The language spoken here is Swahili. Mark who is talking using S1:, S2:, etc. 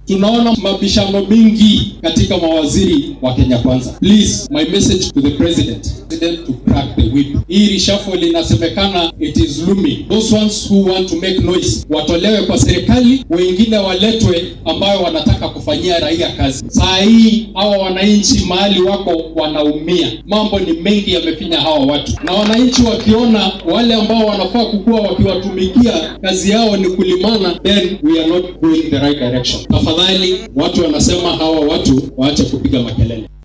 S1: Tunaona mabishano mingi katika mawaziri wa Kenya Kwanza. Please, my message to the president, president to crack the whip. Hii reshuffle inasemekana it is looming. Those ones who want to make noise watolewe kwa serikali, wengine waletwe ambayo wanataka kufanyia raia kazi. Saa hii hawa wananchi mahali wako wanaumia, mambo ni mengi yamefinya hawa watu, na wananchi wakiona wale ambao wanafaa kukuwa wakiwatumikia kazi yao ni kulimana, then we are not going the right direction. Tafadhali, watu wanasema hawa watu waache kupiga makelele.